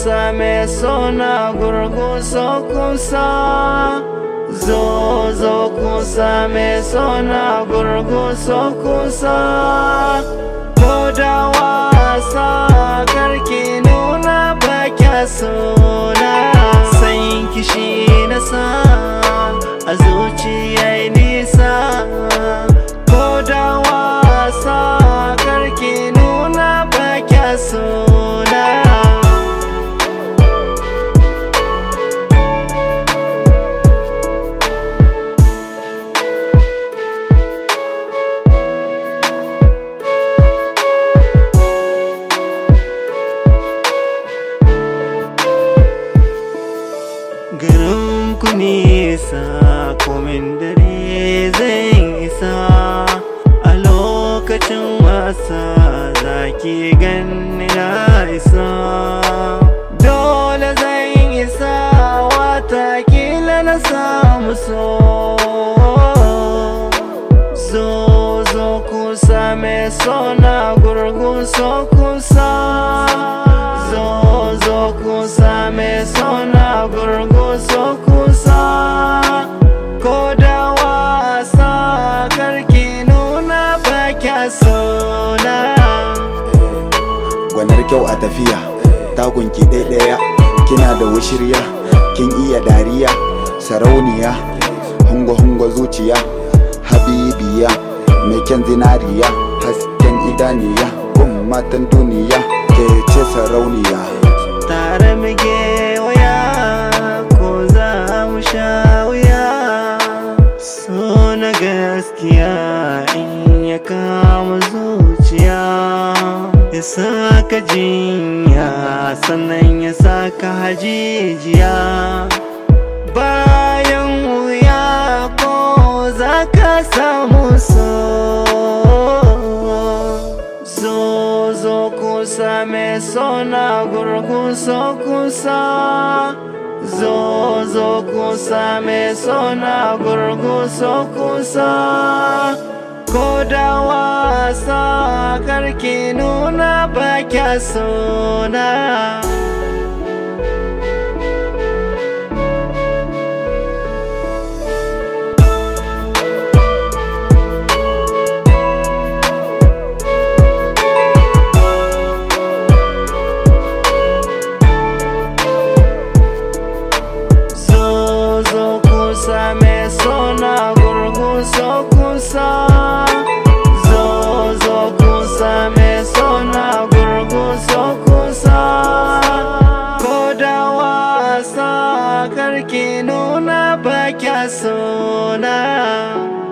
kusa mai sona gurguso kusa zo zo kusa mai sona gurguso kusa ko da wasa karki nuna bakya sona san kishi na sa a zuciya nisa ko da wasa karki nuna bakya sona garin ku nisa komin dare zan isa a lokacin wasa zaki ganni na isa dole zan isa watakila na samu so zo zo kusa mai sona gurgun so kusa zo zo kusa mai sona gurgun so kusa ko da wasa karki nuna bakya sona gwanar kyau a tafiya tagunki ɗaya kina da wushirya kin iya dariya sarauniya hungo-hungo zuciya habibiya mai kyan zinariya hasken idaniya gun matan duniya ke ce sarauniya tare muke waya ko za mu sha wuya so na gaskiya in ya kama zuciya ya saka jinya sannan ya saka hajijiya bayan wuya ko za ka samu so zo zo kusa mai sona gurgun so kusa zo zo kusa mai sona gurgun so kusa ko da wasa karki nuna bakya sona zo zo kusa mai sona gurgun so kusa zo zo kusa mai sona gurgun so kusa ko da wasa karki nuna bakya sona